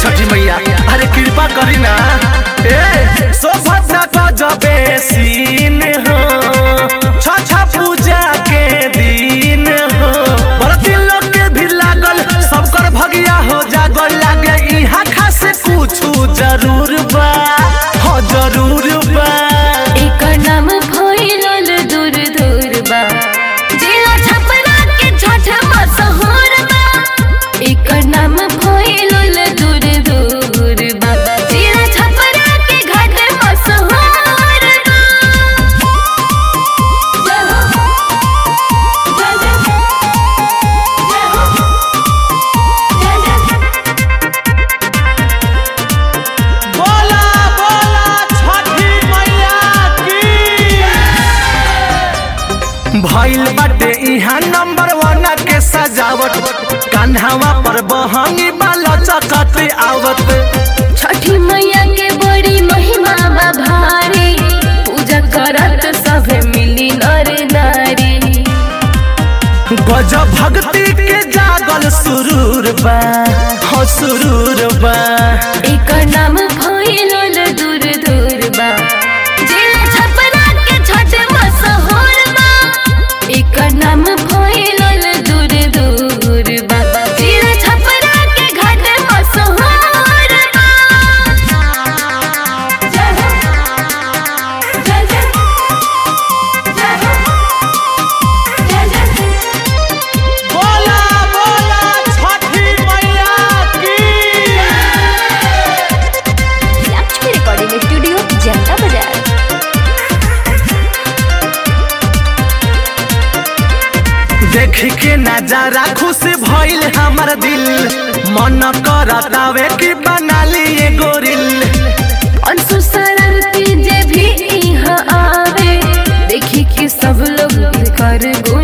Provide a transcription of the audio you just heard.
छठी मैया अरे कृपा करी ना ए शोभा गजबे सीन हो छठा पूजा के दिन हो बरती लोग के भी लागल सबकर भगिया हो जागल लागे इहा खास कुछ जरूर बा हो जरूर बा एकर नाम भइल दूर दूर बा जिला छपरा के छठ मशहूर बा एकर नाम भइल दूर दूर बा जिला छपरा के घाट मशहूर बा जय हो जय जय जय हो जय जय बोला बोला छठी मैया की भइल बाटे इहा नंबर वन के सजावट कान्हावा पर बहंगी बाला चकत आवत छठी मैया के बड़ी महिमा बा भारी पूजा करत सभे मिली नर नारी गजब भक्ति के जागल सुरूर बा हो सुरूर बा एकर नाम भइल दूर दूर बा जिला छपरा के छठ मशहूर बा एकर नाम भइल दूर दूर बा जिला छपरा के घाट मशहूर बा जय हो जय जय जय हो जय जय बोला बोला छठी मैया की लक्ष्मी रिकॉर्डिंग स्टूडियो जनता बाजार देख के नजारा खुश भइल हमर दिल मन करतावे कि बना लिए गोरिल अंशु शरारती जे भी यहाँ आवे देखी कि सब लोग कर गो